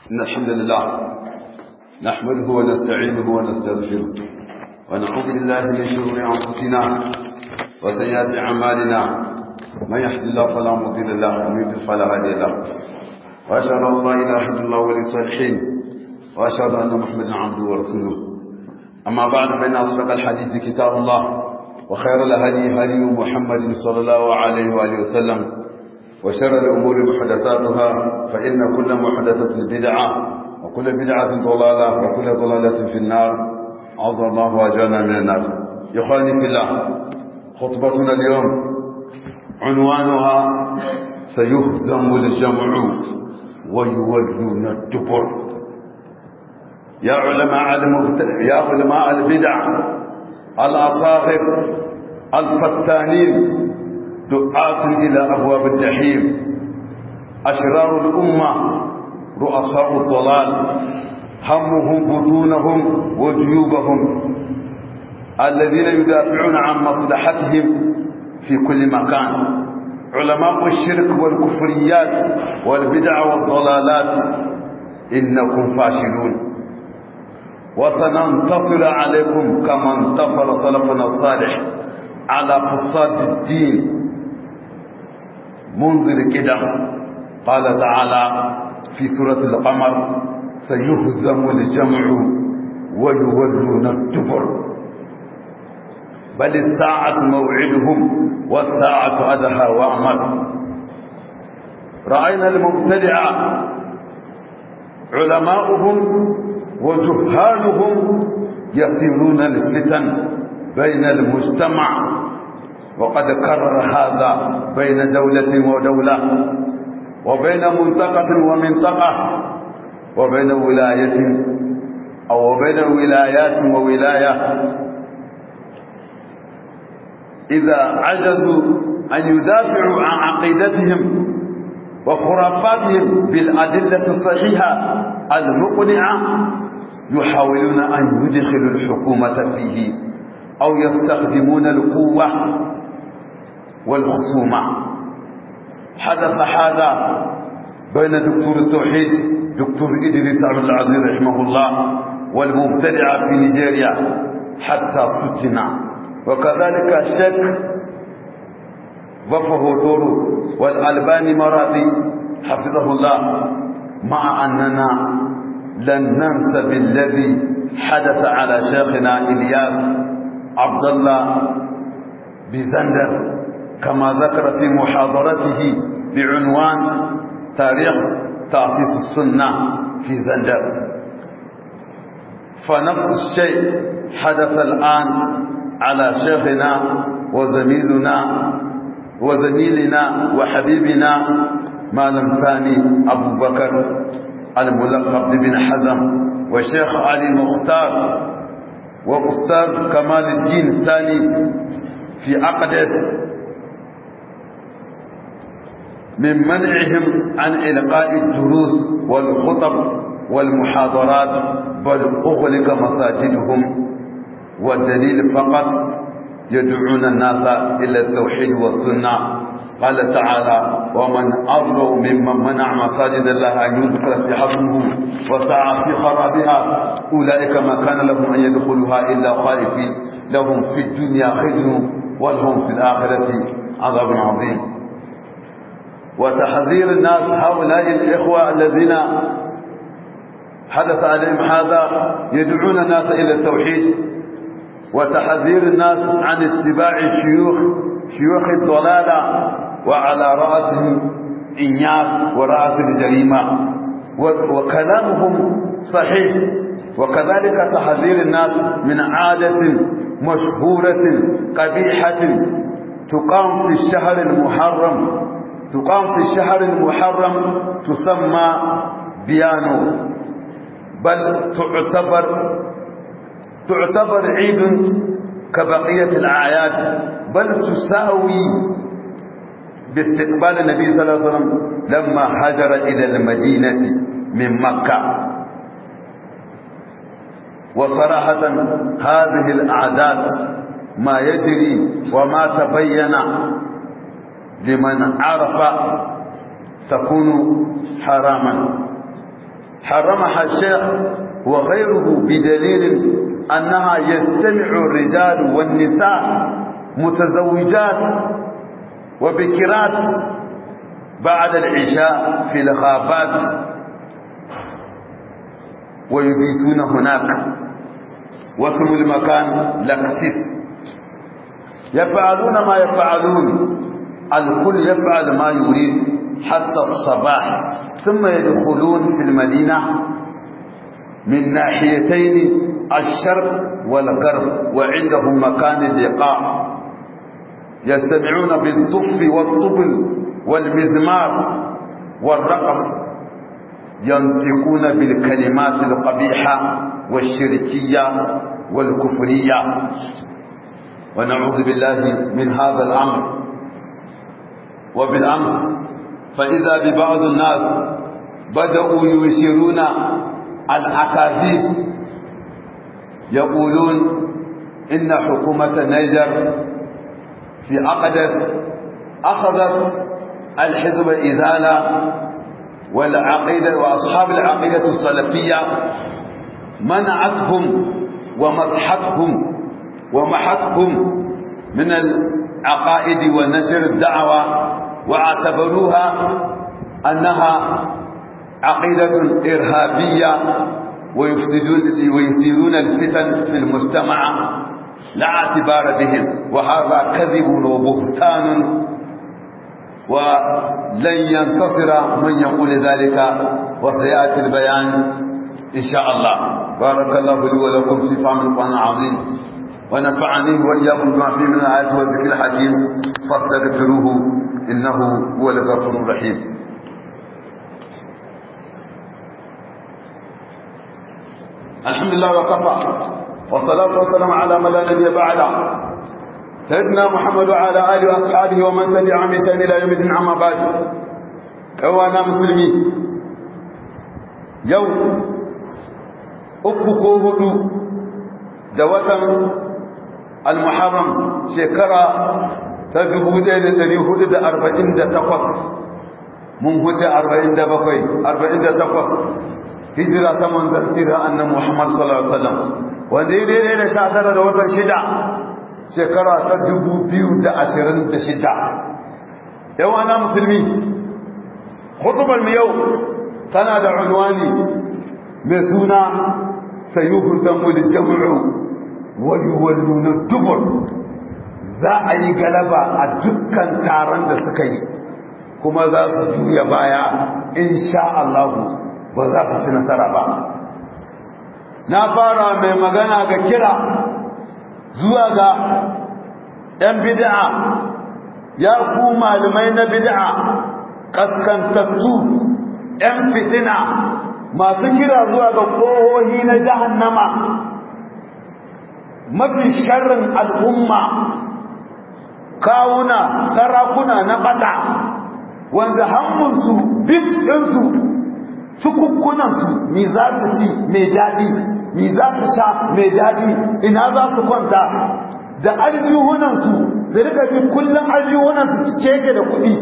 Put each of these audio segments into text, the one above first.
إن الحمد لله نحمده ونستعينه ونستغفره ونعوذ بالله من شرور أنفسنا وسيئات أعمالنا من يهد الله فلا مضل له ومن يضلل فلا هادي له وأشهد أن لا إله إلا الله ولي الصالحين وأشهد أن محمدا عبده ورسوله أما بعد فإن أصدق الحديث كتاب الله وخير الهدي هدي محمد صلى الله عليه وآله وسلم وشر الأمور محدثاتها فإن كل محدثة بدعة وكل بدعة ضلالة وكل ضلالة في النار عوض الله وأجانا من النار إخواني في الله خطبتنا اليوم عنوانها سيهزم الجمع ويولون الدبر يا علماء يا علماء البدع الأصاغر الفتانين دعاة إلى أبواب الجحيم أشرار الأمة رؤساء الضلال همهم بطونهم وجيوبهم الذين يدافعون عن مصلحتهم في كل مكان علماء الشرك والكفريات والبدع والضلالات إنكم فاشلون وسننتصر عليكم كما انتصر سلفنا الصالح على فساد الدين منذ القدم قال تعالى في سورة القمر سيهزم الجمع ويولون الدبر بل الساعة موعدهم والساعة أدهى وأمر رأينا المبتدع علماؤهم وجهالهم يثيرون الفتن بين المجتمع وقد كرر هذا بين دولة ودولة وبين منطقة ومنطقة وبين ولاية أو بين ولايات وولاية إذا عجزوا أن يدافعوا عن عقيدتهم وخرافاتهم بالأدلة الصحيحة المقنعة يحاولون أن يدخلوا الحكومة فيه أو يستخدمون القوة والخصومة حدث هذا بين دكتور التوحيد دكتور إدريس عبد العزيز رحمه الله والمبتدع في نيجيريا حتى سجن وكذلك الشيخ وفه تورو والألباني مرادي حفظه الله مع أننا لن ننسى بالذي حدث على شيخنا إلياس عبد الله بزندر كما ذكر في محاضرته بعنوان تاريخ تأسيس السنة في زندر فنفس الشيء حدث الآن على شيخنا وزميلنا وزميلنا وحبيبنا مالم ثاني أبو بكر الملقب بن حزم وشيخ علي المختار وأستاذ كمال الدين الثاني في أقدس من منعهم عن إلقاء الدروس والخطب والمحاضرات بل أغلق مساجدهم والدليل فقط يدعون الناس إلى التوحيد والسنة قال تعالى ومن أظلم ممن منع مساجد الله أن يذكر في حكمه وسعى في خرابها أولئك ما كان لهم أن يدخلوها إلا خائفين لهم في الدنيا خزي ولهم في الآخرة عذاب عظيم وتحذير الناس هؤلاء الإخوة الذين حدث عليهم هذا يدعون الناس إلى التوحيد وتحذير الناس عن اتباع الشيوخ شيوخ الضلالة وعلى رأسهم إنياس ورأس الجريمة وكلامهم صحيح وكذلك تحذير الناس من عادة مشهورة قبيحة تقام في الشهر المحرم تقام في الشهر المحرم تسمى بيانو بل تعتبر تعتبر عيد كبقية الأعياد بل تساوي باستقبال النبي صلى الله عليه وسلم لما هاجر إلى المدينة من مكة وصراحة هذه الأعداد ما يجري وما تبين لمن عرف تكون حراما حرمها الشيخ وغيره بدليل أنها يجتمع الرجال والنساء متزوجات وبكرات بعد العشاء في الغابات ويبيتون هناك واسم المكان لقسيس يفعلون ما يفعلون الكل يفعل ما يريد حتى الصباح ثم يدخلون في المدينة من ناحيتين الشرق والغرب وعندهم مكان اللقاء يستمعون بالطف والطبل والمزمار والرقص ينطقون بالكلمات القبيحة والشركية والكفرية ونعوذ بالله من هذا الأمر وبالأمس فإذا ببعض الناس بدأوا يشيرون الأكاذيب يقولون إن حكومة نيجر في أقدس أخذت الحزب إزالة والعقيدة وأصحاب العقيدة السلفية منعتهم ومدحتهم ومحتهم من العقائد ونشر الدعوة واعتبروها أنها عقيدة إرهابية ويفسدون ويثيرون الفتن في المجتمع لا اعتبار بهم وهذا كذب وبهتان ولن ينتصر من يقول ذلك وسيأتي البيان إن شاء الله بارك الله لي ولكم في فهم القرآن العظيم ونفعني وإياكم بما فيه من الآيات والذكر الحكيم فاستغفروه إنه هو الغفور الرحيم الحمد لله وكفى والصلاة والسلام على من لا نبي بعده سيدنا محمد وعلى آله وأصحابه ومن تبعهم بإحسان إلى يوم الدين عما بعد أوانا مسلمين يوم uku ko hudu da watan al-muharram shekara ta 1448 mun huce 47 48 hijira ta manzan tira annan muhammad sallallahu alaihi wasallam wanda ya daidai da sha tara da watan shida shekara ta 2026 yawa na musulmi hutubar mu yau tana da unwani mai suna sayuhu zamul jam'u wa yuwalluna dubur za a yi galaba a dukkan taron da suka yi kuma za su juya baya insha Allah ba za su ci nasara ba na fara mai magana ga kira zuwa ga ‘yan bid'a ya ku malamai na bid'a kaskantattu ‘yan fitina masu kira zuwa ga ƙohohi na jahannama mafi sharrin al'umma kawuna sarakuna na bata wanda hammunsu bit ɗinsu cikukkunansu mi za su ci mai daɗi mi za su sha mai daɗi ina za su kwanta da aljihunansu su rika bin kullum aljihunansu cike da kuɗi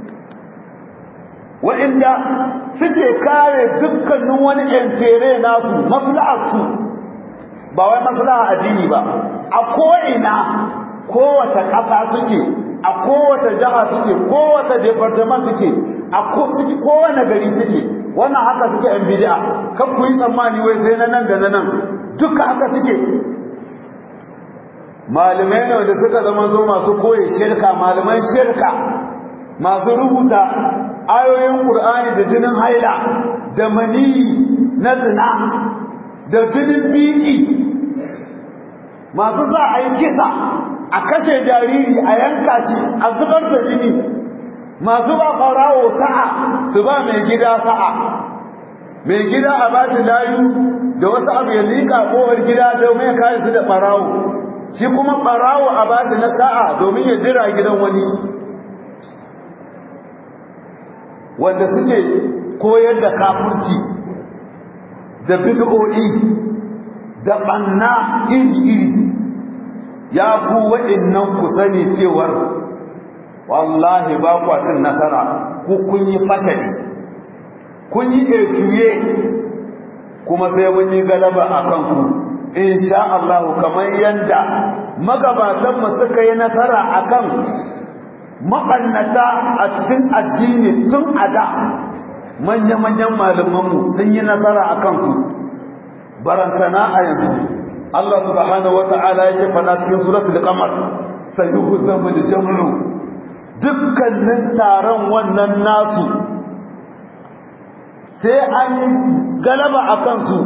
wa'inda suke kare dukkanin wani ‘yantere nasu maslaharsu ba wai maslaha addini ba a ko'ina kowace ƙasa suke a kowace jiha suke kowace departament suke a kowane gari suke wannan haka suke ‘yan bidi'a kan ku yi tsammani wai sai na nan da na nan duka haka suke malamai ne da suka zama zo masu koye shirka malaman shirka masu rubuta ayoyin ƙur'ani da jinin haila da maniyi na zina da jinin biki masu za a yi kisa a kashe jariri a yanka shi a zubar da jini masu ba ƙarawo sa'a su ba mai gida sa'a mai gida a ba shi layu da wasu abu ya liƙa ƙowar gida domin ya kare su da ɓarawo shi kuma ɓarawo a ba shi na sa'a domin ya jira gidan wani wanda suke koyar da kafurci da bid'o'i da banna iri-iri ya ku wa'innan ku sani cewar wallahi ba ku cin nasara ku kun yi fashari kun yi eshuye kuma sai mun yi galaba a kanku insha Allah kamar yanda magabatanmu suka yi nasara akan maɓannata a cikin addini tun a da manya-manyan malamanmu sun yi nasara a kansu barantana a yanzu Allah subhanahu wa ta'ala yake faɗa cikin suratul qamar sayuhu zamu da jamlu dukkanin taron wannan nasu sai an galaba a kansu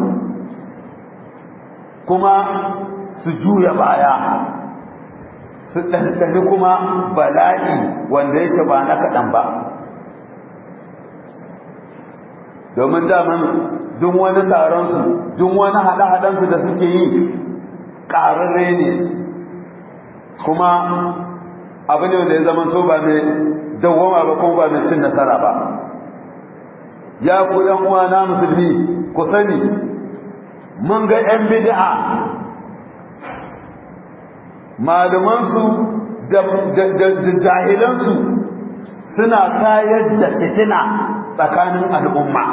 kuma su juya baya su ɗanɗani kuma bala'i wanda yake ba na kaɗan ba domin daman duk wani taronsu duk wani haɗe-haɗensu da suke yi ƙararre ne kuma abu ne wanda ya zama to ba mai dawwama ba kuma ba mai cin nasara ba ya ku ɗan uwa na musulmi ku sani mun ga 'yan bid'a malumansu da jahilansu suna tayar da fitina tsakanin al'umma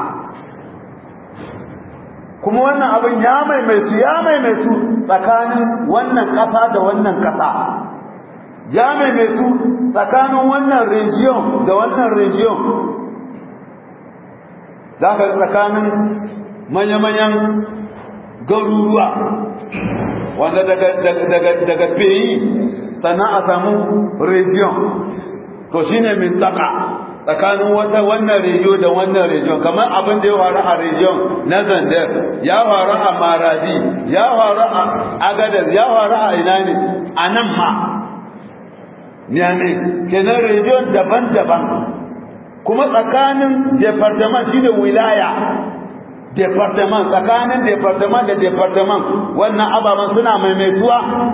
kuma wannan abin ya maimaitu ya maimaitu tsakanin wannan ƙasa da wannan ƙasa ya maimaitu tsakanin wannan region da wannan region za ka tsakanin manya-manyan garuruwa wanda daga peyi sannan a samu region to shine mintaka tsakanin wata wannan region da wannan region kamar abin da ya faru a region na zandar ya faru a maradi ya faru a agadar ya faru a ina ne a nan ma ne kenan region daban-daban kuma tsakanin department shine wilaya department tsakanin department da department wannan ababen suna maimaituwa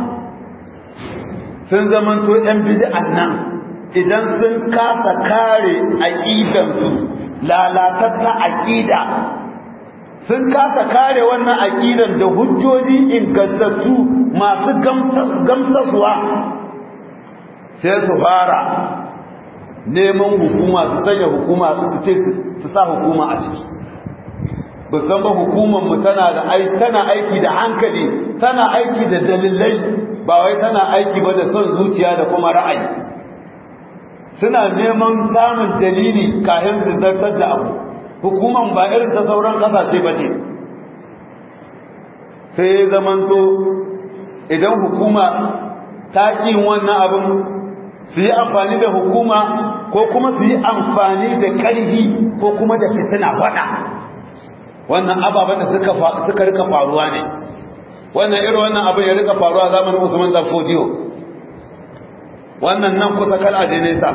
sun zamanto yan bid'an nan idan sun kasa kare aqidansu lalatatta aqida sun kasa kare wannan aqidan da hujjoji ingantattu masu gamsaswa sai su fara neman hukuma su sanya hukuma su ce su sa hukuma a ciki san ba hukumanmu tana da aiki tana aiki da hankali tana aiki da dalilai ba wai tana aiki ba da son zuciya da kuma ra'ayi suna neman samun dalili kafin su zartar da abu hukuman ba irin ta sauran kasashe ba ce sai ya zamanto idan hukuma ta ƙi wannan abin su yi amfani da hukuma ko kuma su yi amfani da ƙarfi ko kuma da fitina faɗa wannan ababen da suka rika faruwa ne wannan irin wannan abin ya rika faruwa zamanin Usman dan Fodiyo wannan nan kusa kal aje nesa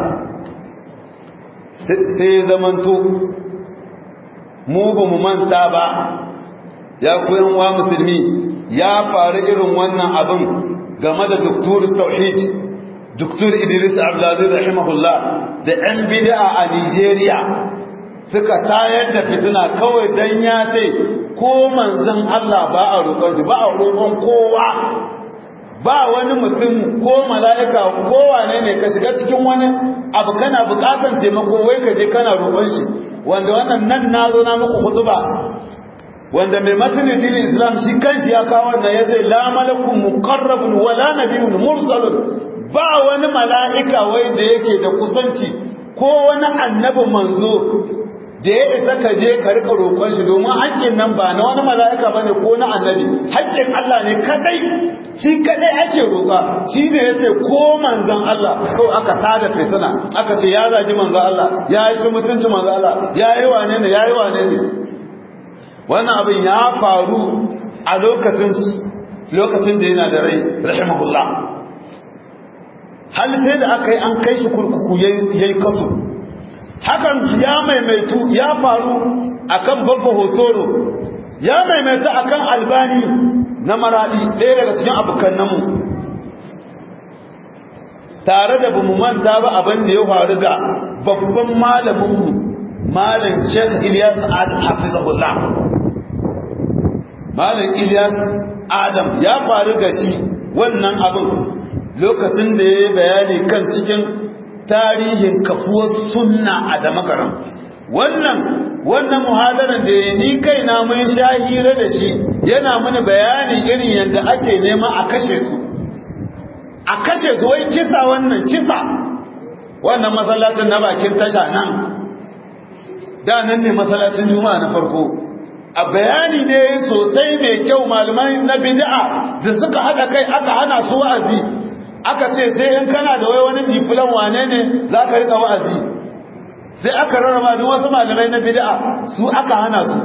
sai zamanto mu ba mu manta ba ya koyan wa musulmi ya faru irin wannan abin game da doktor tauhid doktor Idris Abdulaziz rahimahullah da ɗan bid'a a Nigeria suka tayar da fitina kawai dan ya ce ko manzon Allah ba a roƙon shi ba a roƙon kowa ba wani mutum ko mala'ika ko wane ne ka shiga cikin wani abu kana buƙatar taimako wai ka je kana roƙon shi wanda wannan nan na zo na muku hutuba wanda mai matinin dinin islam shi kanshi ya kawo wannan ya ce la malakun muqarrabun wala nabiyyun mursalun ba wani mala'ika wai da yake da kusanci ko wani annabi manzo da ya isa ka je ka rika roƙon shi domin haƙƙin nan ba na wani mala'ika ba ne ko na annabi haƙƙin Allah ne kadai shi kadai ake roƙa shi ne ya ce ko manzan Allah kawai aka tada fitina aka ce ya zagi manzan Allah ya yi mutunci manzan Allah ya yi wane ne ya yi wane ne wannan abin ya faru a lokacin lokacin da yana da rai rahimahullah hal sai da aka yi an kai shi kurkuku yayi kaso hakan ya maimaitu ya faru akan babba hotoro ya maimaitu akan albani na maradi ɗaya daga cikin abokan namu tare da bamu manta ba abin da ya faru ga babban malaminmu malam Sheikh Ilyas Adam hafizahullah malam Ilyas Adam ya faru ga shi wannan abin lokacin da ya yi bayani kan cikin tarihin kafuwar sunna a damakaran wannan wannan muhadaran da ni kaina mun sha hira da shi yana mini bayanin irin yadda ake nema a kashe su a kashe su wai kisa wannan kisa wannan masallacin na bakin tasha nan da nan ne masallacin juma'a na farko a bayani ne sosai mai kyau malamai na bid'a da suka haɗa kai aka hana su wa'azi aka ce sai in kana da wai wani difilan wane ne za ka riƙa wa'azi sai aka rarraba duk wasu malamai na bid'a su aka hana su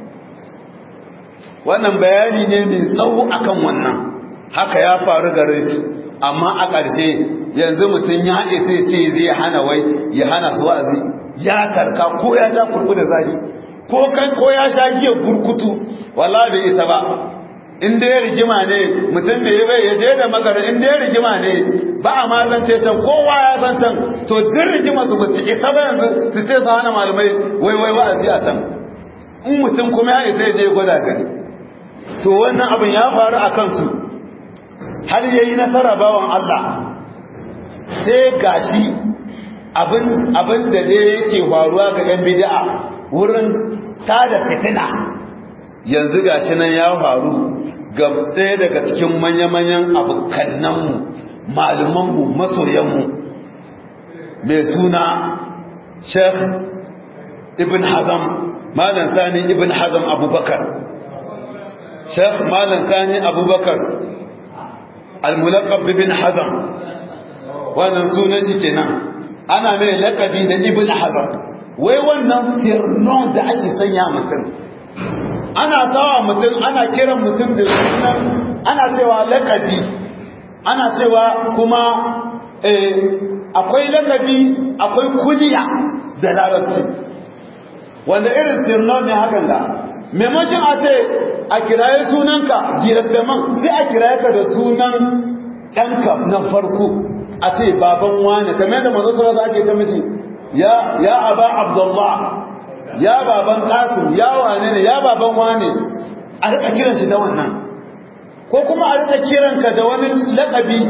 wannan bayani ne mai tsawo akan wannan haka ya faru gare su amma a ƙarshe yanzu mutum ya haɗe sai ce zai hana wai ya hana su wa'azi ya karka ko ya sha kurku da zafi ko kan ko ya sha giyar burkutu wallahi bai isa ba in dai rigima ne mutum bai bai ya je da magana in dai rigima ne ba a mazance can kowa ya san can to duk rigima su bace isa ba yanzu su ce su hana malamai wai wai wa'azi a can in mutum kuma ya isa ya je gwada gani to wannan abin ya faru a kansu har yayi nasara bawan Allah sai gashi abin abin da dai yake faruwa ga ɗan bid'a wurin tada fitina yanzu gashi nan ya faru ga ɗaya daga cikin manya-manyan abokannanmu malumanmu masoyanmu mai suna sheikh ibn hazam malam sani ibn hazam abubakar sheikh malam sani abubakar al-mulaqab ibn hazam wannan sunan shi kenan ana mai lakabi da ibn hazam wai wannan sirnon da ake sanya mutum ana sawa mutum ana kiran mutum da sunan ana cewa lakabi ana cewa kuma akwai lakabi akwai kuliya da larabci wanda irin sirnon ne hakan da maimakon a ce a kiraye sunanka girabdaman sai a kiraye ka da sunan ɗanka na farko a ce baban wane kamar yadda mazo sarrafa ake ta mishi ya ya aba abdullah ya baban qasim ya wane ne ya baban wane a rika kiran shi da wannan ko kuma a rika kiran ka da wani laqabi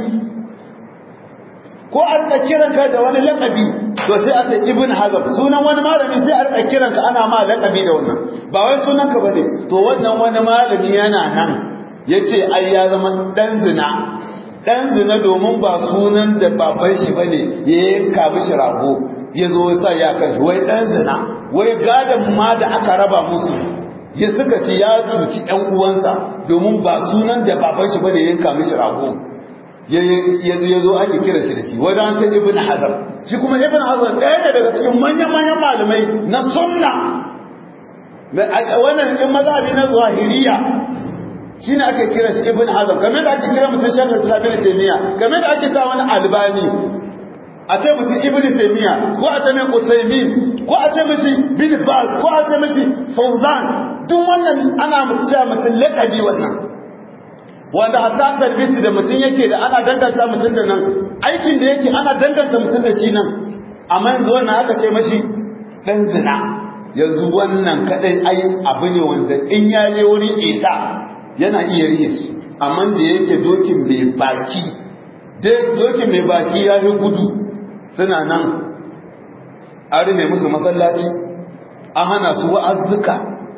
ko a rika kiran ka da wani laqabi to sai a ce ibn hazm sunan wani malami sai a rika kiran ka ana ma laqabi da wannan ba wai sunan ka bane to wannan wani malami yana nan yace ai ya zama dan zina dan zina domin ba sunan da baban shi bane ya yanka mishi rago ya zo sa ya kan wai dan zina wai gadan ma da aka raba musu ya suka ce ya cuci ƴan uwansa domin ba sunan da baban shi bane ya yanka mishi rago ya zo ake kira shi da shi wai dan sai ibn hazar shi kuma ibn hazar ɗaya ne daga cikin manyan manyan malamai na sunna wannan in mazhabi na zahiriya shi ne ake kira shi ibn hazm kamar da ake kira mutum shekar islam ibn taymiya kamar da ake sa wani albani a ce mutum ibn taymiya ko a ce mai usaymin ko a ce mishi bin baz ko a ce mishi fawzan duk wannan ana cewa mutum laqabi wannan wanda hatta tarbiyati da mutum yake da ana danganta mutum da nan aikin da yake ana danganta mutum da shi nan amma yanzu wannan aka ce mashi dan zina yanzu wannan kadai ai abu ne wanda in ya je wurin ita yana iya riye su amma da yake dokin mai baki dokin mai baki ya yi gudu suna nan an mai musu masallaci an hana su wa'azzuka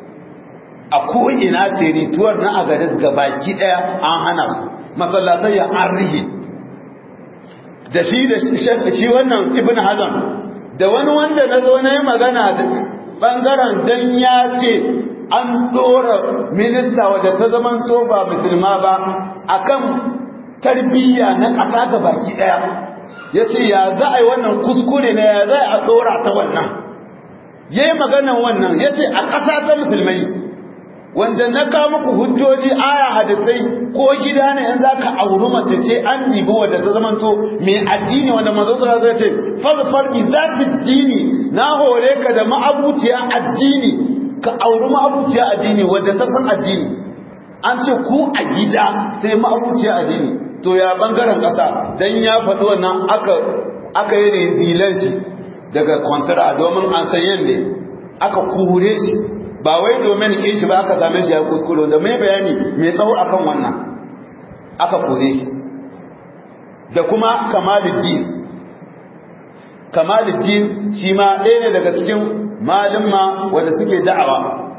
a ko'ina terituwar na agadis ga baki ɗaya an hana su masallatai ya an rihe da shi da shi wannan ibn hazan da wani wanda na zo na yi magana da ɓangaren dan ya ce an ɗora minista wadda ta zaman to ba musulma ba akan tarbiyya na ƙasa ga baki ɗaya ya ce ya za a yi wannan kuskure na ya za a ɗora ta wannan ya yi maganan wannan ya ce a ƙasa ta musulmai wanda na kawo muku hujjoji aya hadisai ko gida ne in za ka auri mace sai an dibi wadda ta zaman to mai addini wanda manzo sallallahu alaihi wasallam ya ce fazfar bi zati dini na hore ka da ma'abuciya addini ka auri ma'abuciya addini wadda ta san addini an ce ku a gida sai ma'abuciya addini to ya bangaren ƙasa dan ya faɗi wannan aka aka yi rezilan shi daga kwantara domin an san yadda aka kure shi ba wai domin ke shi ba aka same shi ya kuskure da mai bayani mai tsawo akan wannan aka kure shi da kuma kamaluddin kamaluddin shi ma ɗaya ne daga cikin malumma wanda suke da'awa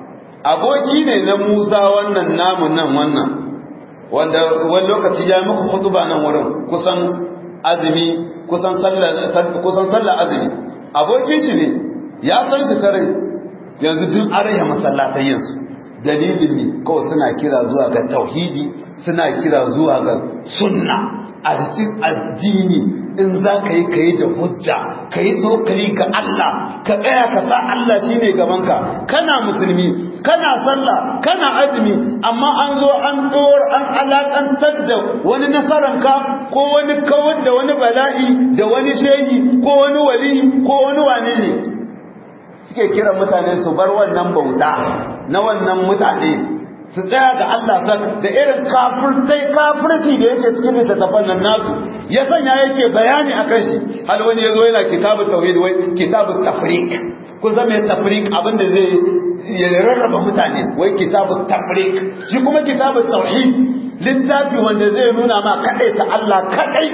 aboki ne na Musa wannan namun nan wannan wanda wani lokaci ya muku hutuba nan wurin kusan azumi kusan sallar kusan sallar azumi abokin shi ne ya san shi tare yanzu duk araya masallatai yanzu dalilin ne kawai suna kira zuwa ga tauhidi suna kira zuwa ga sunna a cikin addini in za ka yi ka yi da hujja ka yi tokali ga Allah ka tsaya ka sa Allah shi ne gabanka kana musulmi kana sallah kana azumi amma an zo an ɗor an alaƙantar da wani nasaranka ko wani kawar da wani bala'i da wani shehi ko wani wali ko wani wane ne suke kiran mutane su bar wannan bauta na wannan mutane su tsaya ga Allah san da irin kafirtai kafirci da yake cikin littattafan nan nasu ya sanya yake bayani akan shi hal wani yazo yana kitabut tauhid wai kitabut tafriq kun san me tafriq abin da zai ya rarraba mutane wai kitabut tafriq shi kuma kitabut tauhid littafi wanda zai nuna ma kadai ta Allah kadai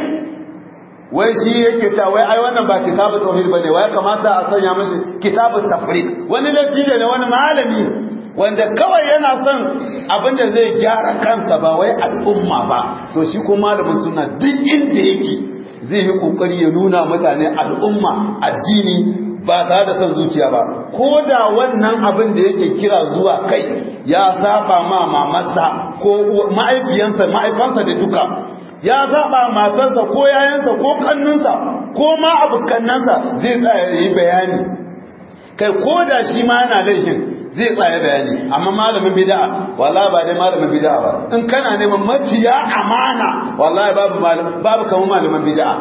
wai shi yake ta wai ai wannan ba kitabut tauhid bane wai kamata a sanya mishi kitabut tafriq wani lafi ne wani malami wanda kawai yana son abin da zai gyara kansa ba wai al'umma ba to shi kuma malamin suna duk inda yake zai yi kokari ya nuna mutane al'umma addini ba tare da son zuciya ba ko da wannan abin da yake kira zuwa kai ya saba ma mamarsa ko ma'aifiyansa ma'aifansa da duka ya saba matarsa ko yayansa ko kannunsa ko ma abukannansa zai tsaya yi bayani kai ko da shi ma yana laifin zai tsaye bayani amma malamin bid'a wallahi ba dai malamin bid'a ba in kana neman maciya amana wallahi babu babu kamar malamin bid'a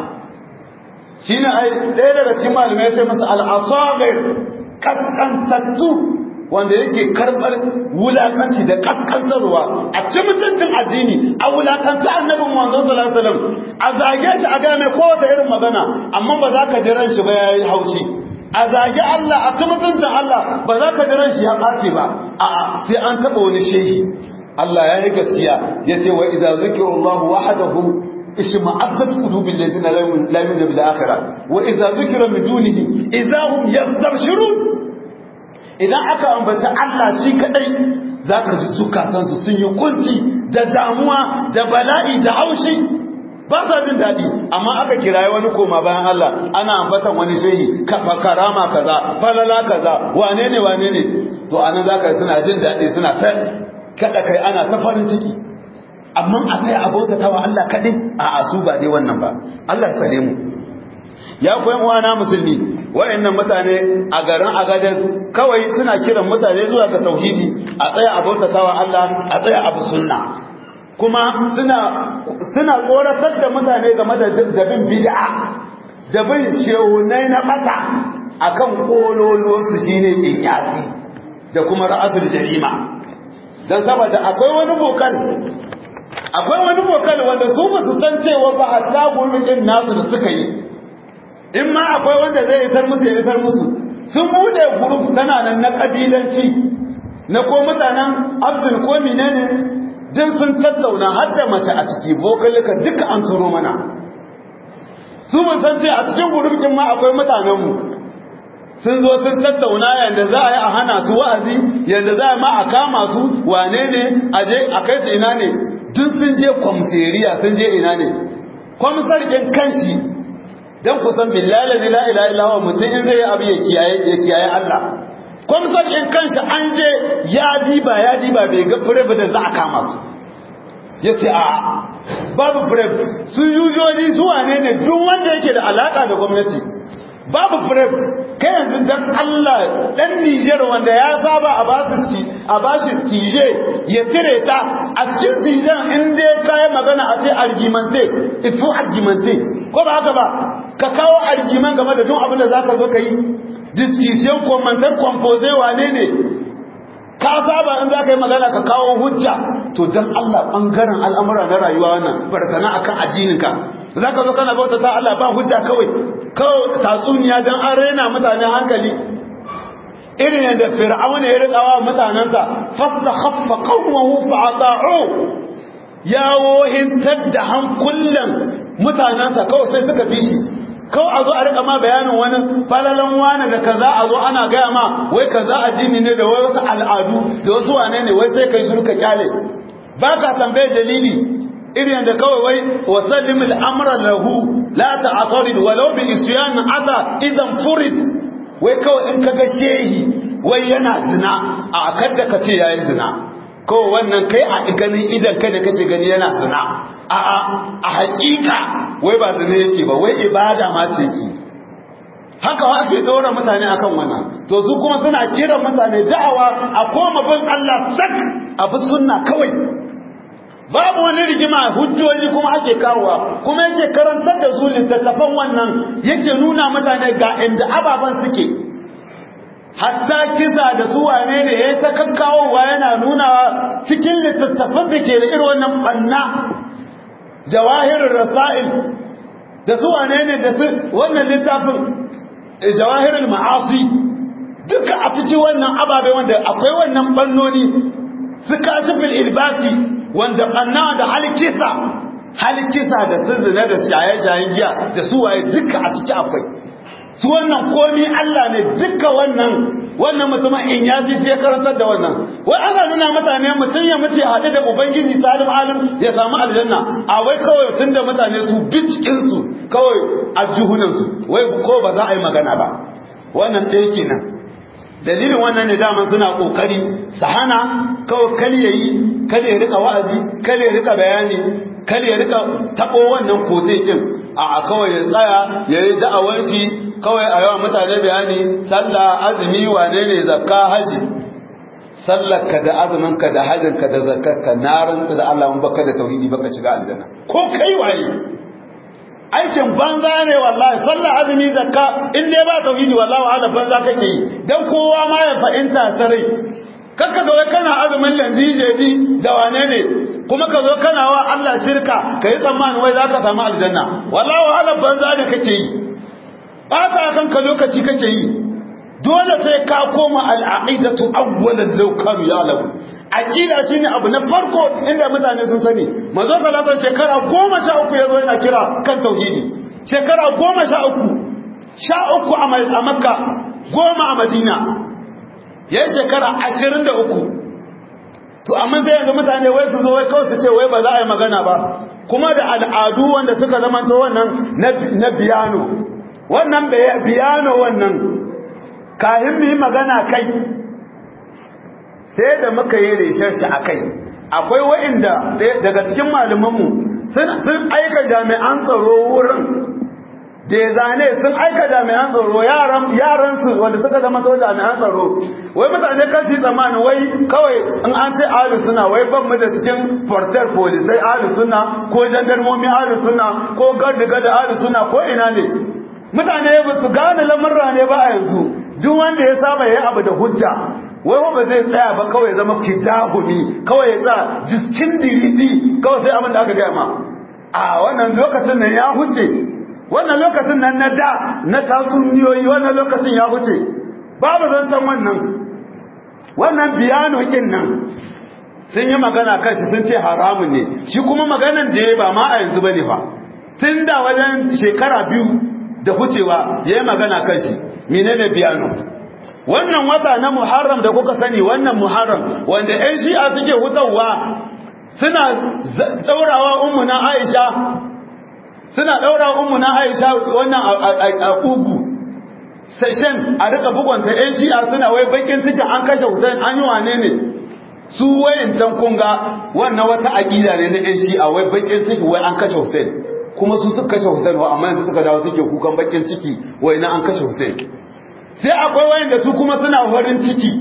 shine ai ɗaya daga cikin malamai ya ce masa al-asagir kaskantattu wanda yake karɓar wulakanci da kaskantarwa a ci mutuncin addini a wulakanta annabin manzon sallallahu alaihi wasallam a zage shi a ga mai kowace irin magana amma ba za ka ji ran shi ba yayi haushi a zagi Allah a mutuncin Allah ba za ka jiran shi ya ɓace ba a'a sai an taɓa wani shehi Allah ya yi gaskiya ya ce wa idza zikru Allah wahdahu ishma'azzat qulubil ladina la yu'minuna bil akhirah wa idza zikra min dunihi idza hum yastabshirun idan aka ambaci Allah shi kadai zaka ji zukatansu sun yi kunci da damuwa da bala'i da haushi ba sa jin daɗi amma aka kiraye wani koma bayan Allah ana ambatan wani shehi karama kaza falala kaza wane ne wane ne to anan zaka suna jin daɗi suna ta kada kai ana ta farin ciki amma a kai abota tawa Allah kadai a asu ba dai wannan ba Allah tsare mu ya koyan uwana musulmi wayannan mutane a garin agadan kawai suna kiran mutane zuwa ga tauhidi a tsaya abota tawa Allah a tsaya abu sunna kuma suna suna koratar da mutane game da dabin bid'a da bin shehunai na mata akan kololo su shine inyasi da kuma ra'asul jarima dan saboda akwai wani bokal akwai wani bokal wanda su ba su san cewa ba hatta gurbin nasu da suka yi in ma akwai wanda zai isar musu ya isar musu sun bude group tana nan na kabilanci na ko mutanen abdul ko menene duk sun tattauna har da mace a ciki vokalika duka an turo mana su mun san ce a cikin gurbin ma akwai mutanenmu sun zo sun tattauna yadda za a yi a hana su wa'azi yadda za a ma a kama su wane ne a je a kai su ina ne duk sun je kwamseriya sun je ina ne kwamsar ɗin kanshi don kusan billahi la ilaha illa huwa mutum in zai yi abu ya kiyaye Allah kwamsar ɗin kanshi an je ya diba ya diba bai ga fure da za a kama su ya ce a babu fure su yujoni su wane ne duk wanda yake da alaka da gwamnati babu fure kai yanzu dan Allah dan Niger wanda ya saba a basu ci a bashi tije ya tire ta a cikin tijen in dai kai magana a ce argumente ifu argumente ko ba haka ba ka kawo argument game da duk abin da zaka zo ka yi discussion commentaire composé wane ne ka saba in zaka yi magana ka kawo hujja to dan Allah bangaren al'amura na rayuwa wannan barkana akan addininka zaka zo kana bauta ta Allah ba hujja kawai kawai tatsuniya dan an rena mutane hankali irin yadda fir'auna ya rikawa mutanansa fasta khaffa qawmuhu fa ata'u ya wohintar da hankulan mutanansa kawai sai suka bi shi kawai a zo a rika ma bayanin wani falalan wani da kaza a zo ana gaya ma wai kaza addini ne da wai wasu al'adu da wasu wane ne wai sai kai shiru ka kyale ba ka tambaye dalili irin da kawai wai wasallim al'amra lahu la ta'tarid walau bi isyan ata idan furid wai kawai in kaga shehi wai yana zina a kada ka ce yayi zina kawai wannan kai a ganin idan kai da kake gani yana zina a a hakika wai ba zina yake ba wai ibada ma ce ki haka wa ake dora mutane akan wannan to su kuma suna kira mutane da'awa a koma bin Allah sak a bi sunna kawai babu wani rigima hujjoji kuma ake kawowa kuma yake karantar da su littattafan wannan yake nuna mutane ga inda ababen suke hatta kisa da su wane ne ya ta kakkawowa yana nuna cikin littattafan da ke da irin wannan banna jawahirin rasa'il da su wane ne da su wannan littafin jawahirin ma'asi duka a cikin wannan ababe wanda akwai wannan bannoni su kashifin ilbati wanda banna da halikisa halikisa da sirrina da shaye-shayen giya da su waye duka a ciki akwai su wannan komi Allah ne duka wannan wannan mutumin in ya ji sai karantar da wannan wai ana nuna mutane mutum ya mutu ya haɗu da ubangiji salim alim ya samu aljanna a wai kawai tun da mutane su bi cikin su kawai a juhunan su wai ko ba za a yi magana ba wannan ɗaya kenan dalilin wannan ne daman suna kokari su hana kawai kal yayi kal ya rika wa'azi kal ya rika bayani kal ya rika tabo wannan kote kin a kawai ya tsaya yayi da'awar shi kawai a yawa mutane bayani sallah azumi wane ne zakka haji sallar ka da azumin ka da hajjin ka da zakkar ka na rantsu da Allah mun baka da tauhidi baka shiga aljanna ko kai waye aikin banza ne wallahi sallar azumi zakka in dai ba tauhidi wallahi wahala banza kake yi dan kowa ma ya fahimta sarai kakka zo kana azumin landijeji da wane ne kuma ka zo kana wa Allah shirka kai tsammani wai zaka samu aljanna wallahi wahala banza ne kake yi bata kanka lokaci kake yi dole sai ka koma al'aqidatu awwalan law kanu ya'lamu aqida shine abu na farko inda mutane sun sani manzo sallallahu shekara 13 yazo yana kira kan tauhidi shekara 13 sha uku a makka goma a madina yayin shekara 23 to amma sai yanzu mutane wai su zo wai kawai su ce wai ba za a yi magana ba kuma da al'adu wanda suka zamanto wannan na biyano wannan biyano wannan kayan mu yi magana kai sai da muka yi reshen shi a kai akwai wa'inda daga cikin malamanmu sun aika jami'an tsaro wurin da ya zane sun aika jami'an tsaro yaransu wanda suka zama to jami'an tsaro wai mutane kan shi tsammanin wai kawai in an ce ahlu suna wai ban mu da cikin fortar polisai ahlu suna ko jandarmomi ahlu suna ko gardiga da ahlu suna ko ina ne mutane ba su gane lamurra ne ba a yanzu duk wanda ya saba ya abu da hujja wai ba zai tsaya ba kawai zama kitahumi kawai ya sa jiskin diridi kawai sai abin da aka gaya ma a wannan lokacin nan ya huce wannan lokacin nan na da na tatsuniyoyi wannan lokacin ya huce babu zan san wannan wannan biyano kin nan sun yi magana kan shi sun ce haramun ne shi kuma maganan da ya ba ma a yanzu bane fa tun da wajen shekara biyu da hucewa ya yi magana kan shi menene biyano wannan wata na muharram da kuka sani wannan muharram wanda ƴan shi'a suke hutawa suna daurawa ummu na aisha suna daurawa ummu na aisha wannan a kugu session a rika bugunta ƴan shi'a suna wai bakin cikin an kashe Hussein an yi wane ne su wayan can kunga wannan wata aqida ne na ƴan shi'a wai bakin ciki wai an kashe Hussein kuma su suka kashe Hussein wa amma yanzu suka dawo suke kukan bakin ciki wai na an kashe Hussein sai akwai wayanda su kuma suna farin ciki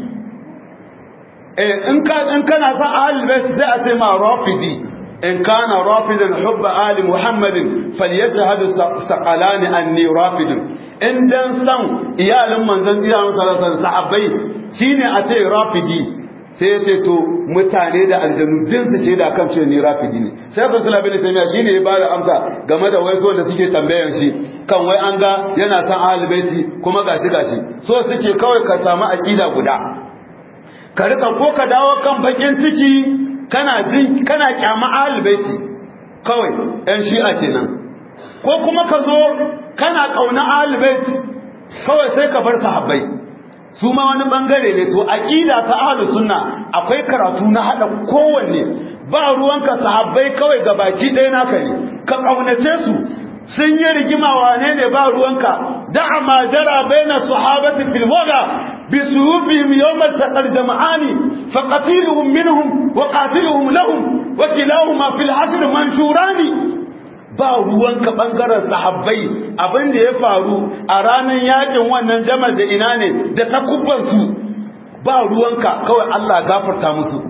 eh in ka in kana son ahlul bait sai a ce ma rafidi in kana rafidan hubba ali muhammadin falyashhadu saqalani anni rafidun in dan san iyalin manzon iyalan sallallahu alaihi sahabbai shine a ce rafidi sai ya ce to mutane da aljanu din su shaida kan ce ni rafidi ne sai ka sula bin tamiya shine ya bada amsa game da waiso da suke tambayan shi kan wai an ga yana san ahlul baiti kuma gashi gashi so suke kawai ka samu akida guda ka rika ko ka dawo kan bakin ciki kana jin kana kyama ahlul baiti kawai ɗan shi'a kenan ko kuma ka zo kana kauna ahlul kawai sai ka bar sahabbai su ma wani bangare ne to aqida ta ahlus sunna akwai karatu na hada kowanne ba ruwanka sahabbai kawai gabaki ɗaya naka ne ka kaunace su sun yi rigima wane ne ba ruwanka da'a ma jara baina sahabati fil waga bi suhufihim yawm al-taqal jama'ani fa qatiluhum minhum wa qatiluhum lahum wa kilahuma fil hashr manshurani ba ruwanka bangaren sahabbai abin da ya faru a ranar yakin wannan jama'a da ina ne da takubban su ba ruwanka kawai Allah gafarta musu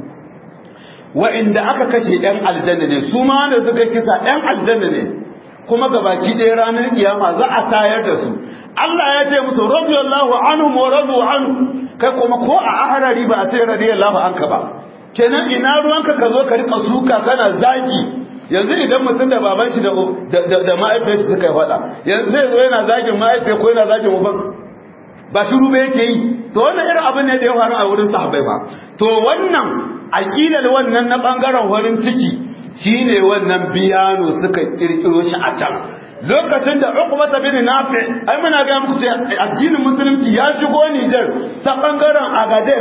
wa'inda aka kashe ɗan aljanna ne su ma wanda suka kisa ɗan aljanna ne kuma gabaki ɗaya ranar kiyama za a tayar da su Allah ya ce musu radiyallahu anhu wa radu anhu kai kuma ko a aharari ba a ce radiyallahu anka ba kenan ina ruwanka ka zo ka rika suka kana zagi yanzu idan mutum da baban shi da da ma'aifiyarsa suka yi faɗa yanzu zai zo yana zagin ma'aifiyar ko yana zagin uban ba shiru ba yake yi to wannan irin abin ne da ya faru a wurin sahabbai ba to wannan aqidar wannan na bangaren farin ciki shine wannan biyano suka kirkiro shi a can lokacin da Uqbah bin Nafi ai muna ga muku ce addinin musulunci ya shigo Niger ta bangaren Agadez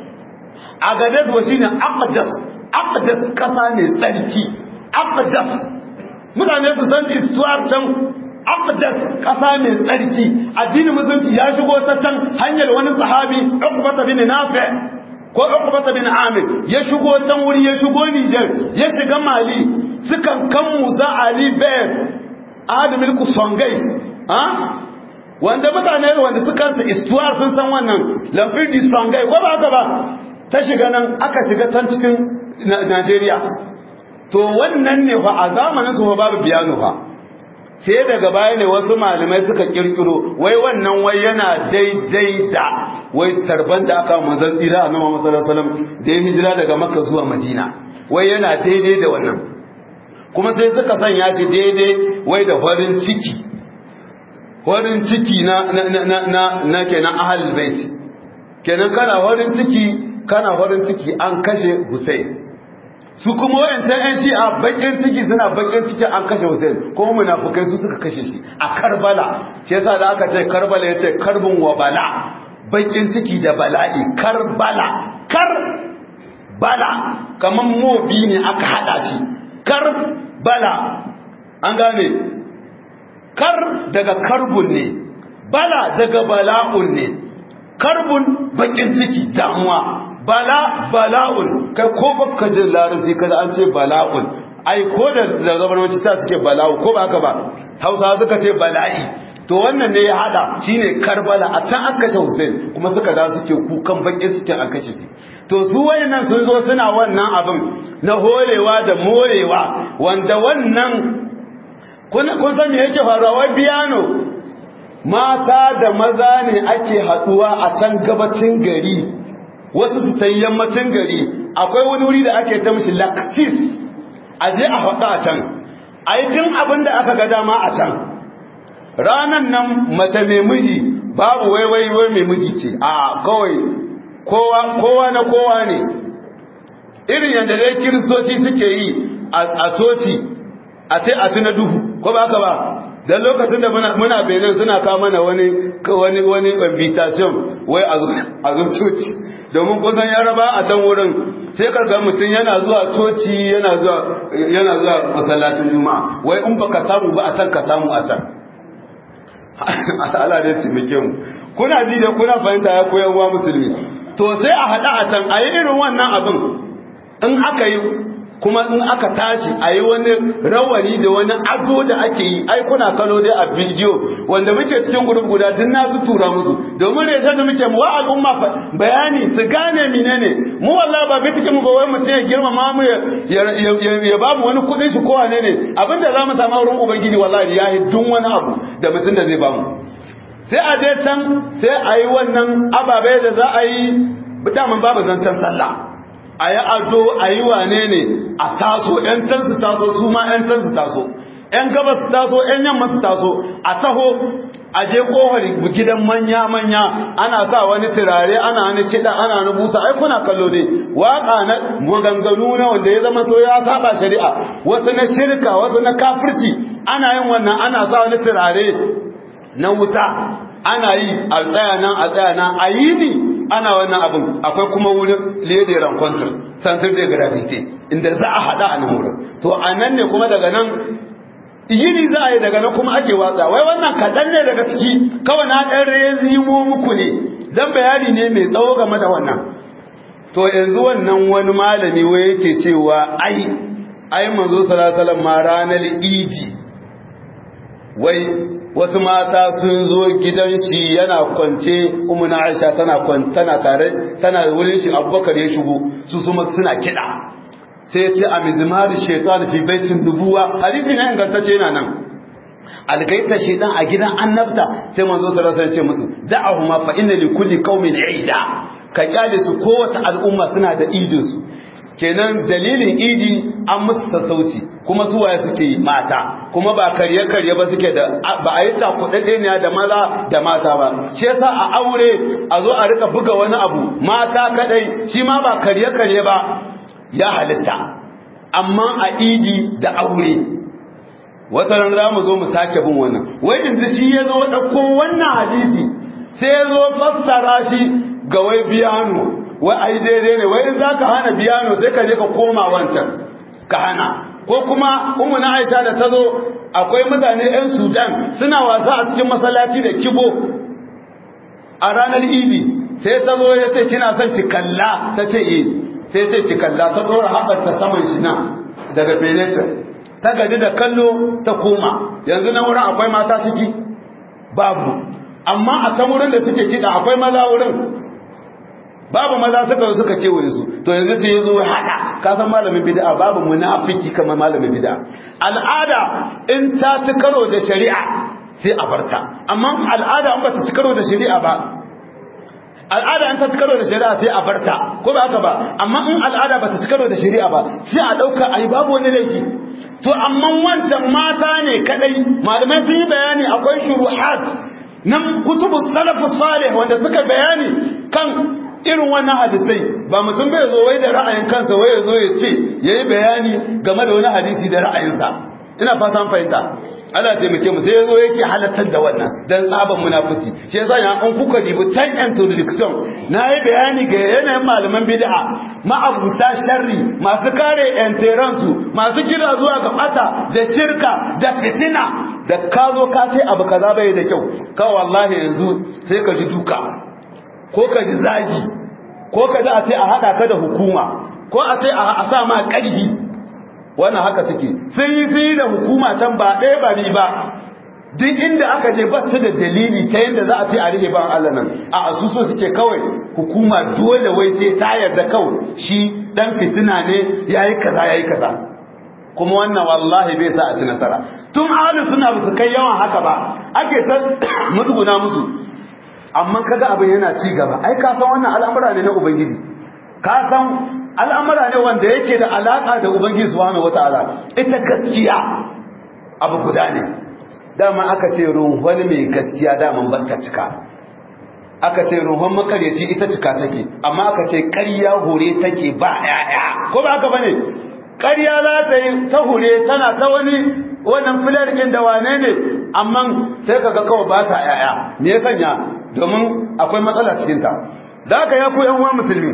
Agadez wa shine Aqdas Aqdas kasa ne tsarki Aqdas mutane su san istuwar can Aqdas kasa ne tsarki addinin musulunci ya shigo ta can hanyar wani sahabi Uqbah bin Nafi ko Uqbah bin Amir ya shigo can wuri ya shigo Niger ya shiga Mali sukan kan Musa Ali Bey Adam milku Songai ha wanda mutane wanda suka sa istuwar sun san wannan Lafidi Songai ko ba haka ba ta shiga nan aka shiga can cikin Najeriya to wannan ne fa a zamanin su babu biyano fa sai daga baya ne wasu malamai suka kirkiro wai wannan wai yana daidai da wai tarban da aka manzon tsira a nama masarar salam da ya hijira daga makka zuwa madina wai yana daidai da wannan kuma sai suka sanya shi daidai wai da farin ciki farin ciki na na na na na kenan ahlul bait kenan kana farin ciki kana farin ciki an kashe Hussein su kuma wayancan ƴan shi'a bakin ciki suna bakin ciki an kashe Hussein kuma munafukai su suka kashe shi a Karbala shi yasa da aka ce Karbala yace karbun wa bala bakin ciki da bala'i Karbala kar bala kaman mobi ne aka hada shi kar bala an gane kar daga karbun ne bala daga bala'un ne karbun bakin ciki damuwa bala bala'un kai ko baka jin larabci kada an ce bala'un ai ko da zabarmanci ta suke bala'u ko ba haka ba hausa suka ce bala'i to wannan ne ya hada shine karbala a can an kashe hussein kuma suka da suke kukan bakin cikin an kashe shi to su wayannan sun zo suna wannan abin na horewa da morewa wanda wannan kun kun san me yake faruwa wai biyano mata da maza ne ake haduwa a can gabacin gari wasu su ta yammacin gari akwai wani wuri da ake ta mishi laksis a je a faɗa a can a yi tun abin da aka ga dama a can ranan nan mace mai miji babu waiwai wai mai miji ce a kawai kowa na kowa ne irin yadda dai kiristoci suke yi a coci a ce a ci na duhu ko ba haka ba dan lokacin da muna benin suna kawo mana wani wani wani invitation wai a zo coci domin kusan ya raba a can wurin sai karga mutum yana zuwa coci yana zuwa yana zuwa masallacin juma'a wai in baka samu ba a can ka samu a can Allah da taimake mu kuna ji da kuna fahimta ya koyan uwa musulmi to sai a hada a can a yi irin wannan abin in aka yi kuma in aka tashi a yi wani rawani da wani ado da ake yi ai kuna kalo dai a bidiyo wanda muke cikin gurup guda duk na su tura musu domin reshe da muke mu wa al'umma bayani su gane menene mu wallahi ba bitike mu ba wai mutum ya girmama mu ya ba mu wani kuɗin shi ko wane ne abinda za mu samu wurin ubangiji wallahi ya yi duk wani abu da mutum da zai ba mu sai a je can sai a yi wannan ababe da za a yi daman babu zancen sallah a yi ado a yi wane ne a taso ‘yan can su taso su ma ‘yan can su taso ‘yan gaba su taso ‘yan yamma su taso a taho a je kohar gidan manya-manya ana sa wani turare ana wani kiɗa ana wani busa ai kuna kallo ne waƙa na maganganu na wanda ya zama to ya saba shari'a wasu na shirka wasu na kafirci ana yin wannan ana sa wani turare na wuta ana yi a tsaya nan a tsaya nan a yi ni ana wannan abin akwai kuma wurin lede rancontre centre de gravité inda za a haɗa a nan wurin to a nan ne kuma daga nan yini za a yi daga nan kuma ake watsa wai wannan kaɗan ne daga ciki kawai na ɗan rezimo muku ne dan bayani ne mai tsawo game da wannan to yanzu wannan wani malami wai yake cewa ai ai manzo sallallahu alaihi ma ranar idi wai wasu mata sun zo gidan shi yana kwance umuna aisha tana tana tare tana wurin shi abubakar ya shigo su suma suna kiɗa sai ya ce a mizmar shaitan fi baitin dubuwa hadisi ne ingantacce yana nan algaita shaitan a gidan annabta sai manzo sallallahu alaihi wasallam ce musu da'ahuma fa inna li kulli qaumin ida ka kyale su kowace al'umma suna da idin su kenan dalilin idi an musu sassauci kuma su waye suke yi mata kuma ba karye karye ba suke da ba a yi takudade ne da maza da mata ba shi yasa a aure a zo a rika buga wani abu mata kadai shi ma ba karye karye ba ya halitta amma a idi da aure wata ran za mu zo mu sake bin wannan wai yanzu shi ya zo ɗauko wannan hadisi sai ya zo fassara shi ga wai biyano wai ai daidai ne wai in za ka hana biyano sai ka je ka koma wancan ka hana ko kuma umu na aisha da ta zo akwai mutane 'yan sudan suna wasa a cikin masallaci da kibo a ranar idi sai ta zo ya ce kina son ki kalla ta ce eh sai ce ki kalla ta dora haɓarta saman shi nan daga fenetra ta gaji da kallo ta koma yanzu na wurin akwai mata ciki babu amma a can wurin da suke kiɗa akwai maza wurin babu maza suka suka ce wurin su to yanzu sai yazo haka ka san malamin bid'a babu munafiki kamar malamin bid'a al'ada in ta ci karo da shari'a sai a barta amma al'ada in ba ta ci karo da shari'a ba al'ada in ta ci karo da shari'a sai a barta ko ba haka ba amma in al'ada ba ta ci karo da shari'a ba sai a dauka ai babu wani laifi to amma wancan mata ne kadai malamai sun yi bayani akwai shuruhat nan kutubu salafus salih wanda suka bayani kan irin wannan hadisai ba mutum bai zo wai da ra'ayin kansa wai ya zo ya ce yayi bayani game da wani hadisi da ra'ayinsa ina fata an fahimta Allah taimake mu sai yazo yake halattar da wannan dan tsaban munafici shi yasa ya an kuka dibi can introduction nayi bayani ga yanayin malaman bid'a ma'abuta sharri masu kare yanteransu masu kira zuwa ga bata da shirka da fitina da ka zo ka ce abu kaza bai da kyau ka wallahi yanzu sai ka ji duka ko ka ji zagi ko ka ji a ce a hada ka da hukuma ko a ce a sa ma ƙarfi wannan haka suke sun yi fi da hukuma can ba ɗaya ba ba duk inda aka je ba su da dalili ta yadda za a ce a rike ban Allah nan a asuso suke kawai hukuma dole wai sai ta yarda kawai shi dan fitina ne yayi kaza yayi kaza kuma wannan wallahi bai sa a ci nasara tun ahli suna ba su kai yawan haka ba ake ta mutuguna musu amma kaga abin yana ci gaba ai ka san wannan al'amura ne na ubangiji ka san al'amura ne wanda yake da alaƙa da Ubangiji Subhanahu wata'ala ita gaskiya abu guda ne dama aka ce ruhun mai gaskiya daman barka cika aka ce ruhun makaryaci ita cika take amma aka ce ƙarya hore take ba ƴaƴa ko ba haka bane ƙarya za ta yi ta hure tana ta wani wannan filar ɗin da wane ne amma sai kaga kawai ba ta ƴaƴa me ya sanya domin akwai matsala cikin ta da haka ya ku ƴan uwa musulmi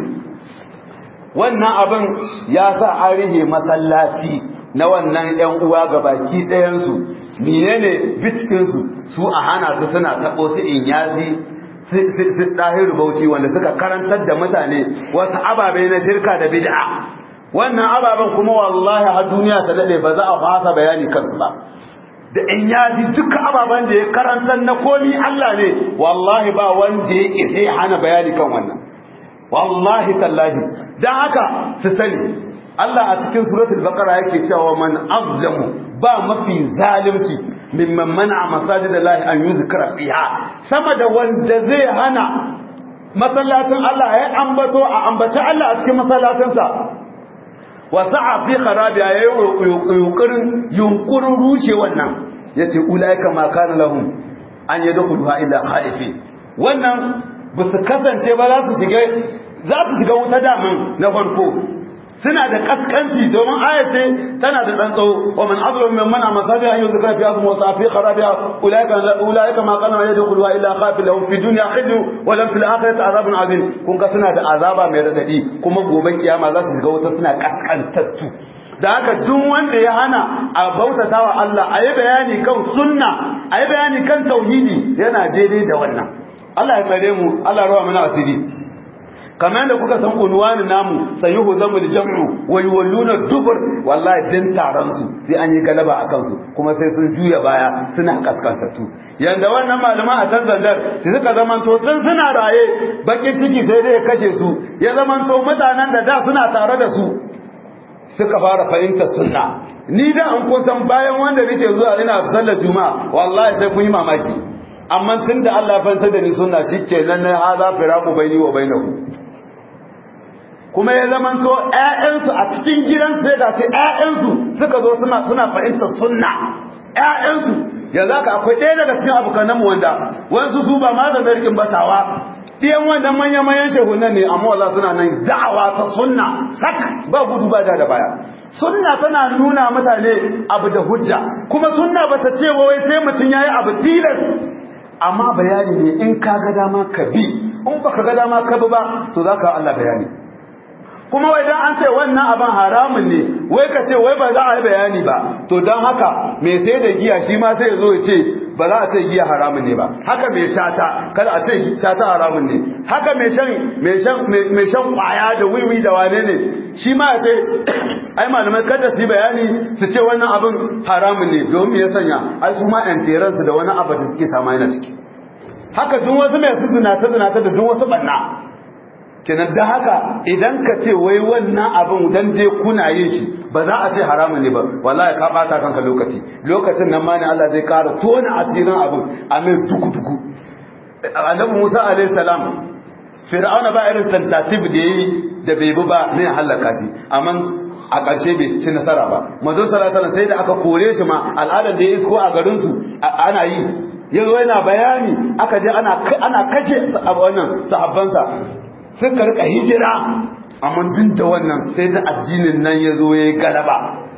wannan abin ya sa an rihe masallaci na wannan ‘yan uwa ga baki ɗayansu menene bitkinsu su a hana su suna taɓo su in yazi su ɗahiru bauchi wanda suka karantar da mutane wasu ababe na shirka da bid'a wannan ababen kuma wallahi har duniya ta daɗe ba za a fasa bayani kansu ba da in yaji duka ababen da ya karantar na komi Allah ne wallahi ba wanda ya isa hana bayani kan wannan wallahi tallahi dan haka su sani Allah a cikin suratul baqara yake cewa man azlamu ba mafi zalunci mimman man'a masajidallahi an yuzkara fiha sama da wanda zai hana masallacin Allah ya ambato a ambaci Allah a cikin masallacinsa wa sa'a fi kharabiya yayi yunkurin yunkurin rushe wannan yace ulaika ma kana lahum an yadkhuluha illa khaifin wannan ba su kasance ba za su shiga za su shiga wuta daman na farko suna da kaskanci domin aya ce tana da dan tsawo wa man azlu min man amasabi an yuzkara fi azmi wa safi kharabiha ulaika ulaika ma kana yadkhuluha illa khafil lahum fi dunya khizyu wa lam fil akhirati azabun azim kun ga suna da azaba mai radadi kuma gobe kiyama za su shiga wuta suna kaskantattu da haka duk wanda ya hana a bautata wa Allah a yi bayani kan sunna a yi bayani kan tauhidi yana daidai da wannan Allah ya tsare mu Allah rawa mana asiri kamar da kuka san unwani namu sayuhu zamu da jam'u wa yuwalluna dubur wallahi din taron su sai an yi galaba a kansu kuma sai sun juya baya suna kaskantattu yanda wannan malama a can zandar su suka zamanto tun suna raye bakin ciki sai dai ya kashe su ya zamanto mutanen da da suna tare da su suka fara fahimtar sunna ni da an kusan bayan wanda nake zuwa ina sallar juma'a wallahi sai kun yi mamaki amma tun da Allah ya fanta da ni sunna shikenan na hada firaku baini wa bainahu kuma ya zamanto ƴaƴansu a cikin gidan sai da sai ƴaƴansu suka zo suna suna fahimtar sunna ƴaƴansu yanzu haka akwai ɗaya daga cikin abokanan mu wanda wasu su ba ma da zarkin batawa ɗiyan wannan manya-manyan shehunan ne amma wala suna nan da'awa ta sunna sak ba gudu ba da baya sunna tana nuna mutane abu da hujja kuma sunna ba ta ce wai sai mutum yayi abu tilas amma bayani ne in ka ga dama ka bi in baka ga dama ka bi ba to zaka Allah bayani kuma wai dan an ce wannan abin haramun ne wai ka ce wai ba za a yi bayani ba to dan haka me sai da giya shi ma sai ya zo ya ce ba za a ce giya haramun ne ba haka mai tata kada a ce tata haramun ne haka mai shan mai shan mai shan kwaya da wiwi da wane ne shi ma ya ce ai malamai kada su yi bayani su ce wannan abin haramun ne domin ya sanya ai su ma yan su da wani abu da suke sama yana ciki haka duk wasu mai su zinata zinata da duk wasu banna kenan da haka idan ka ce wai wannan abin dan je kuna yin shi ba za a ce haramun ne ba wallahi ka bata kanka lokaci lokacin nan ma ne Allah zai ƙara tona asirin abin a mai duku duku annabi Musa alaihi salam fir'auna ba irin tentative da yayi da bai bi ba ne halaka shi amma a ƙarshe bai ci nasara ba manzon sallallahu alaihi sai da aka kore shi ma al'adar da ya isko a garin su ana yi yanzu yana bayani aka je ana ana kashe wannan sahabbansa suka rika hijira amma duk da wannan sai da addinin nan ya zo ya yi galaba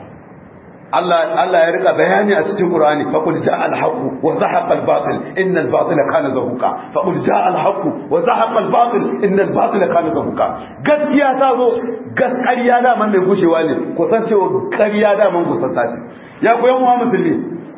Allah ya rika bayani a cikin Qur'ani faqul ja'a al-haqq wa zahaqa al-batil inna al-batila kana zahuqa faqul ja'a al-haqq wa zahaqa al-batil inna al-batila kana zahuqa gaskiya ta zo gaskiya da man mai gushewa ne kusancewa ƙarya da man kusanta ce ya ku yan uwa musulmi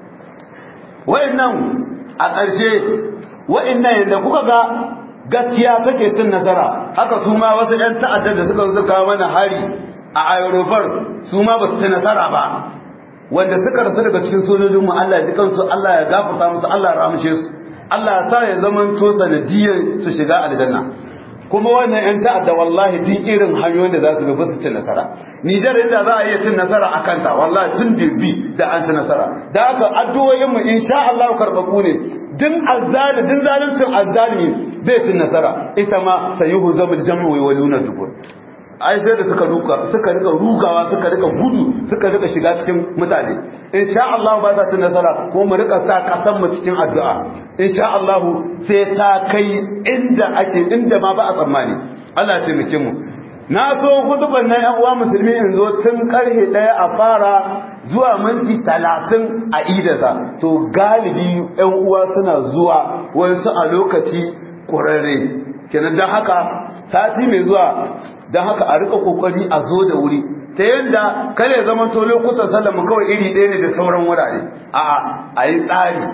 wa'annan a ƙarshe wa'annan yanda kuka ga gaskiya take cin nasara haka su ma wasu ɗan ta'addar da suka zo kawo mana hari a aerofar su ma ba su ci nasara ba wanda suka rasu daga cikin sojojin mu Allah ya ji kansu Allah ya gafarta musu Allah ya ramshe su Allah ya sa ya zaman to sanadiyyar su shiga aljanna kuma wannan yan ta'adda wallahi duk irin hanyoyin da za su bi su cin nasara Nijar inda za a iya cin nasara a kanta wallahi tun bi da an ci nasara da haka addu'o'in mu insha Allah karbabu ne din azzali din zaluncin azzalimi bai cin nasara ita ma sayuhu zamul jam'u wa waluna dubur ai sai da suka ruka suka rika rugawa suka rika gudu suka rika shiga cikin mutane insha Allah ba za su nasara ko mu rika sa kasan mu cikin addu'a insha Allah sai ta kai inda ake inda ma ba a tsammani Allah ya taimake mu na so hutuban nan yan uwa musulmi in zo tun karhe daya a fara zuwa minti talatin a idasa to galibi yan uwa suna zuwa wasu a lokaci ƙurarre kenan don haka sati mai zuwa don haka a rika kokari a zo da wuri ta yadda kare zaman to lokutan sallama kawai iri ɗaya ne da sauran wurare a a yi tsari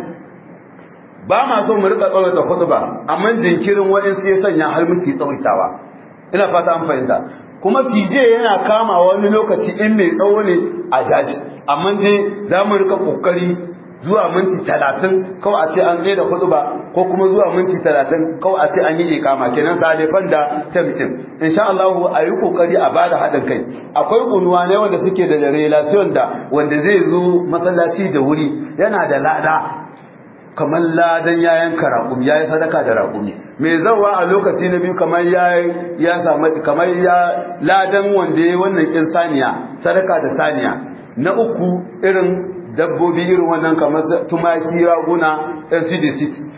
ba ma so mu rika tsawaita khutba amma jinkirin waɗansu ya sanya har muke tsawaitawa ina fata an fahimta kuma tije yana kama wani lokaci in mai tsawo ne a jaji amma dai za mu rika kokari zuwa minti talatin kawai a ce an tsaye da hudu ba ko kuma zuwa minti talatin kawai a ce an yi ikama kenan sa haifan da tamtin insha Allah a yi kokari a bada haɗin kai akwai unuwa ne wanda suke da relation da wanda zai zo masallaci da wuri yana da lada kamar ladan ya yanka raƙumi ya yi sadaka da raƙumi mai zawa a lokaci na biyu kamar ya ya samu kamar ya ladan wanda ya wannan kin saniya sadaka da saniya na uku irin dabbobi irin wannan kamar tumaki raguna lcd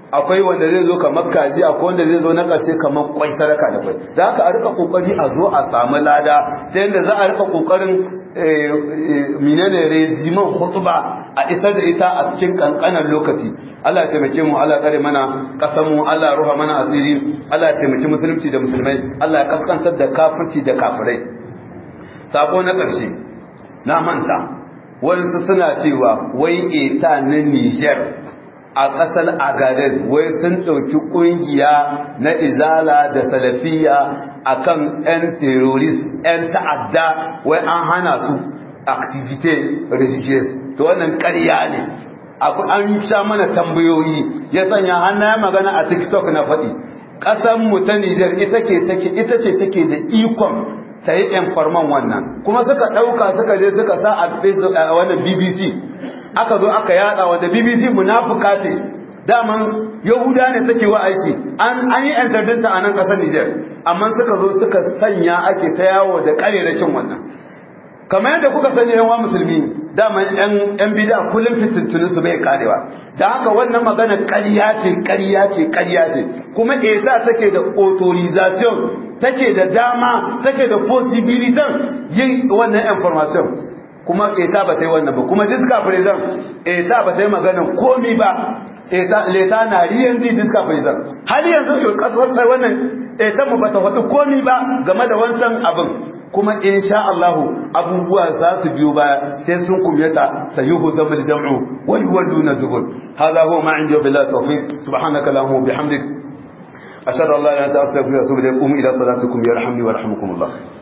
akwai wanda zai zo kamar kaji akwai wanda zai zo na ƙarshe kamar kwai sadaka da kwai da haka a rika kokari a zo a samu lada ta yadda za a rika kokarin menene reziman hutuba a isar da ita a cikin kankanan lokaci Allah ya taimake mu Allah ya tsare mana kasan mu Allah ya ruha mana asiri Allah ya taimaki musulunci da musulmai Allah ya kaskantar da kafirci da kafirai sako na ƙarshe na manta wasu suna cewa wai eta na Niger a ƙasar Agadez wai sun ɗauki ƙungiya na izala da salafiya akan 'yan terrorist 'yan ta'adda wai an hana su activity religious to wannan ƙarya ne an sha mana tambayoyi ya sanya hannaye magana a tiktok na faɗi ƙasar mu ta Nijar ita ce take da ikon ta yi farman wannan kuma suka ɗauka suka je suka sa a wannan bbc aka zo aka yada wanda bbc munafuka ce daman yahuda ne take wa aiki an yi entardinta a nan ƙasar Nijar amma suka zo suka sanya ake ta yawo da ƙarerakin wannan kamar yadda kuka sani yan wa musulmi dama yan yan bid'a kullum fitintunin su bai karewa da haka wannan magana ƙarya ce ƙarya ce ƙarya ce kuma esa take da authorization take da dama take da possibility yin wannan information kuma esa ba ta yi wannan ba kuma diska president esa ba ta yi magana komi ba esa leta na riyan ji diska president har yanzu kasar wannan esa mu ba ta faɗi komi ba game da wancan abin kuma insha Allah abubuwa za su biyo baya sai sun kumyata sayuhu zamul jam'u wal waduna dubur hada huwa ma indi billahi tawfiq subhanaka allahumma bihamdik ashhadu an la ilaha illa anta astaghfiruka wa atubu ilayk ila salatikum yarhamni wa yarhamukumullah